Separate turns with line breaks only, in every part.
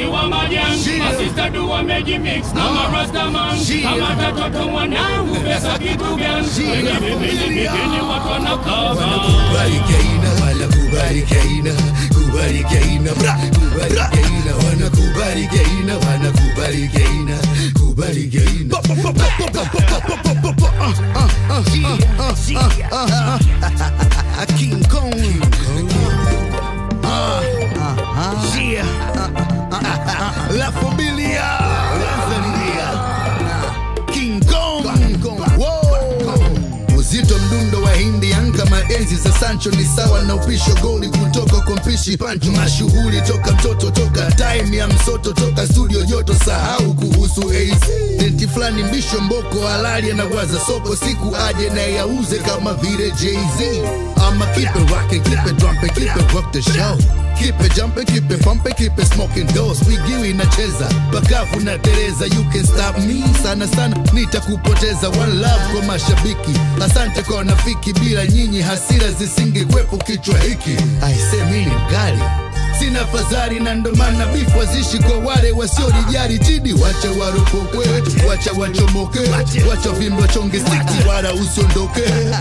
moshi wa majani masista du wamejimix na marastaman kama tatoto mwanangu pesa kitu gani wenye vipindi vipindi watu wanakava
Kubali Keina, wanakubali Keina, kubali Keina, bra, kubali Keina, wanakubali Keina, wanakubali Keina, kubali Keina. King Kong. Yeah. La familia. La familia. King Kong. Wow. Uzito mdundo wa hindi kama enzi za Sancho ni sawa na upisho goli kutoka kwa mpishi Pancho. Mashughuli toka mtoto toka time ya msoto toka studio joto, sahau kuhusu AC denti fulani mbisho mboko halali anawaza soko siku aje na yauze kama vile Jay-Z. I'ma keep it rockin', keep it drumpin', keep it rock the show. Keep it jumping, keep it pumping, keep it smoking doors. Wigiwi inacheza bakafu na Tereza, you can stop me sana sana, nitakupoteza. One love kwa mashabiki, asante kwa wanafiki, bila nyinyi hasira zisingekwepo kichwa hiki. Aise, mimi ni mkali sina fadhali na ndo maana bifu wazishi kwa wale wasiolijali jidi wacha waropokwe wacha wachomoke wacha vimbi wachonge stiki wala usiondoke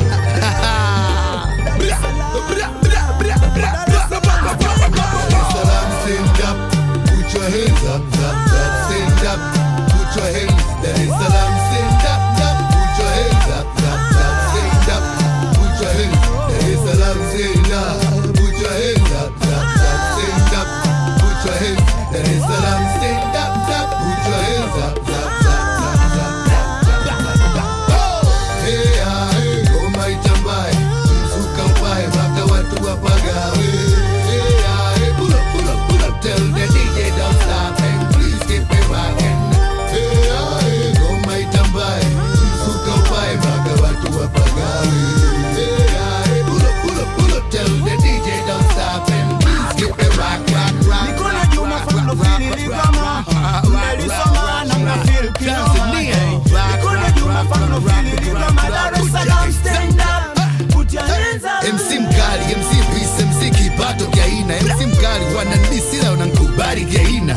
Bra, bra, bra, bra, bra, bra. Salam, stand up, put your hands up, up, up, stand up, put your hands. Dar es Salaam, stand up, up, put your hands up, up, up, stand up, put your hands. Dar es Salaam, stand up, put your hands up, up, up, stand up, put your hands. Dar es Salaam, stand up, up, put your hands up, up, up, up, up, up. Oh, hey, ah, hey, ngoma itambae, mzuka upae, mpaka watu wapagawe. Hey, ah, hey, pull up, pull up, pull up, tell the DJ don't stop and please keep it rocking. Hey, ah, hey, ngoma itambae, mzuka upae, mpaka watu wapagawe. Hey, ah, hey, pull up, pull up, pull up, tell the DJ don't stop and please keep it rock, rock, rock,
Niko na
rock,
Juma
rock,
from
rock,
the
rock,
Philly
rock,
Ligama.
rock, rock,
Mmelisoma na mnafeel kinoma.
Tanzania.
Niko na Juma from the Philly Ligama. Dar es Salaam, stand up. Put your hands up.
MC mkali, MC peace, MC kipato kiaina, MC mkali wananisila wanankubali kiaina.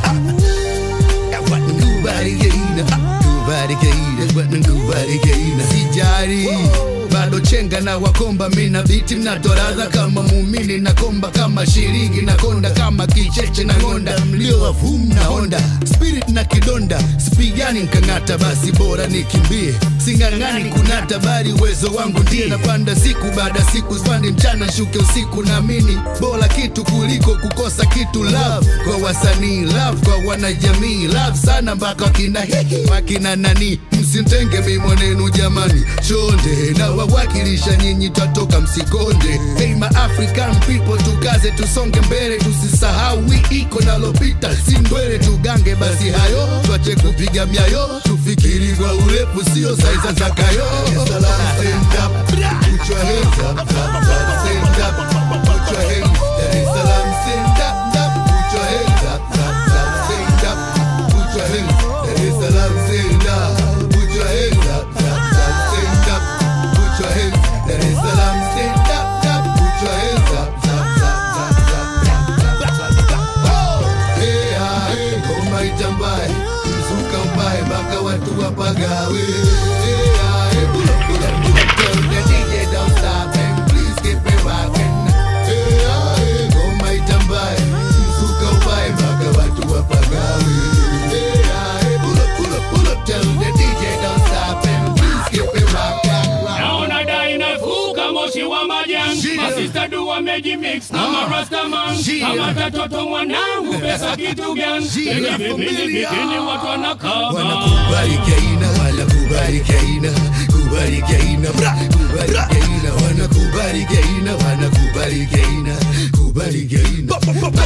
Wanankubali kiaina, kubali kiaina, wanankubali kiaina. Sijari bado chenga na wakomba, mina biti mnatoradha kama muumini na komba kama shilingi na konda kama kicheche na ngonda, mlio wa vum na honda spirit na kidonda, sipigani nkang'ata, basi bora nikimbie, sing'ang'ani kunata, bali uwezo wangu ndiye napanda siku baada siku, spandi mchana shuke usiku, naamini bora kitu kuliko kukosa kitu. Love kwa wasanii, love kwa wanajamii, love sana mpaka wakina hiki wakina nani, msimtenge mi mwanenu jamani, chonde na wawakilisha nyinyi, twatoka msikonde. Hey ma African people, tukaze tusonge mbele, tusisahau wii iko nalopita, si ndwele tugange, basi hayo twache kupiga myayo, tufikiri kwa urefu, sio saiza za kayo. Salam, stand up, put your hands up, up, up, stand up, put your hands. Dar es Salaam, stand up, up, put your hands up, up, up, stand up, put your hands. Dar es Salaam, stand up, put your hands up, up, up, stand up, put your hands. Dar es Salaam, stand up, up, put your hands up, up, up, up, up, up. Oh, hey, ah, hey, ngoma itambae, mzuka upae, mpaka watu wapagawe. Hey, ah, hey, pull up, pull up, pull up, tell the DJ don't stop and please keep it rocking. Hey, ah, hey, ngoma itambae, mzuka upae, mpaka watu wapagawe. Hey, ah, hey, pull up, pull up, pull up, tell the DJ don't stop and please keep it rock, rock, rock.
naona dai nafuka moshi wa majani
Yeah.
masista du wamejimix na marastaman
Yeah.
kama tatoto mwanangu pesa kitu gani
Yeah.
wenye vipindi
Familia.
vipindi watu wanakava
wanakubali kaina wanakubali kaina kubali kaina bra kubali kaina wanakubali kaina wanakubali kaina kubali kaina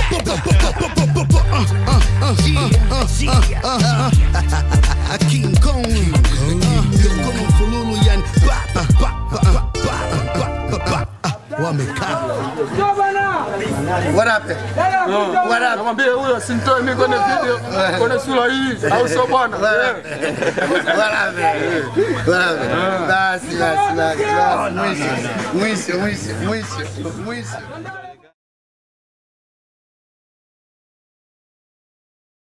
King Kong Yoko mfululu yani ba ba ba ba ba ba ba ba ba wamekaa
What happened? What happened?
Namwambia huyo asinitoe mimi kwenye video, kwenye sura hii, au sio bwana?
What happened? What happened? What happened? Basi basi basi. basi. Mwisho mwisho mwisho mwisho mwisho.